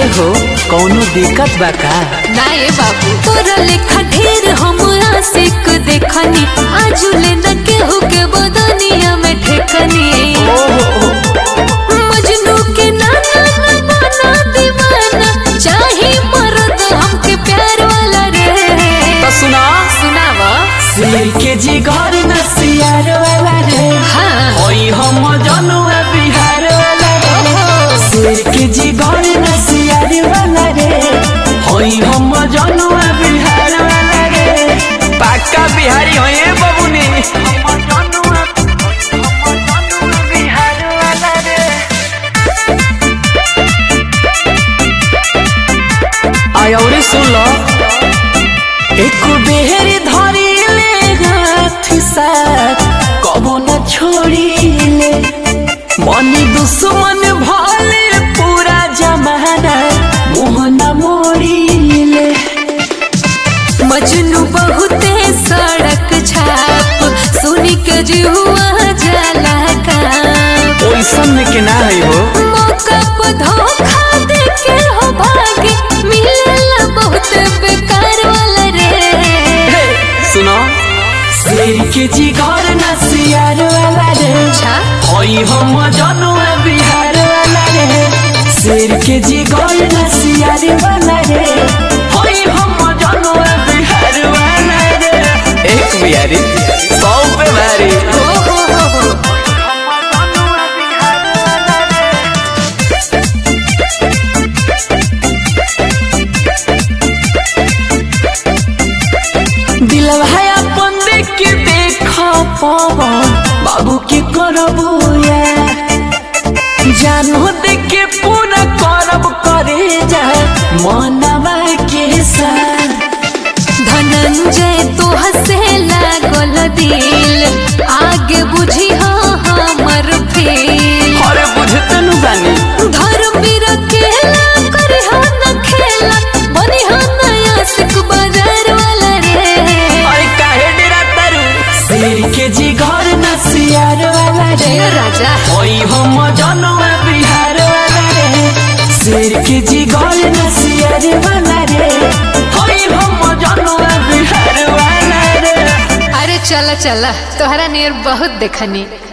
हो कौनो दिक्कत बा का ना ये बाबू तोरा लेखा ढेर हम आशिक देखनी आजुले न केहू के बदनिया में ठेकनी ओहो मजनू के नाना न बना दीवाना चाहे मर्द हमके प्यार वाला रे तो सुना सुनावा सिर के जिगर न सियार वाला रे हाँ होई हम जनुआ बिहार वाला रे ओहो। सिर के जिगर न सियार वाला रे होई हम जनुआ बिहार वाला रे पक्का बिहारी होए बबुनी आय औरी सुन लो एक बेर धरी ले हाथ साथ कबो न छोड़ी ले मनी दुश्मन भले पूरा जमाना मुँह न मोड़ी ले मजनू बहुते सड़क छाप सुनी के जुआ जाला का ओइसन में के ना है हो मौका पर धोखा देके हो भागे मिलेला बहुत बेकार वाला रे सुनो शेर के जिगर न सियार वाला रे अच्छा होई हम जनुआ बिहार वाला रे शेर के जिगर न सियार वाला रे होई हम जनुआ बिहार वाला रे एक बिहारी सौ पे भारी ओ हो हो हो दिलवा है अपन देख के देख पवन बाबू के करबू या जानो देख के पूरा करब करे जा मनवा के साथ धनंजय तो हसे लागल दिल आगे बुझी हो हमर फेल अरे बुझते नु बानी धर्म बिरकेला करे हो न खेला बनी हो नया सिक बाजार वाला रे अरे काहे डेरा तारू शेर के जिगर न सियार वाला रे जय राजा होई हम जनवा बिहार वाला रे शेर के जिगर न सियार वाला रे होई हम जनवा बिहार वाला रे अरे चला चला तोहरा नियर बहुत देखनी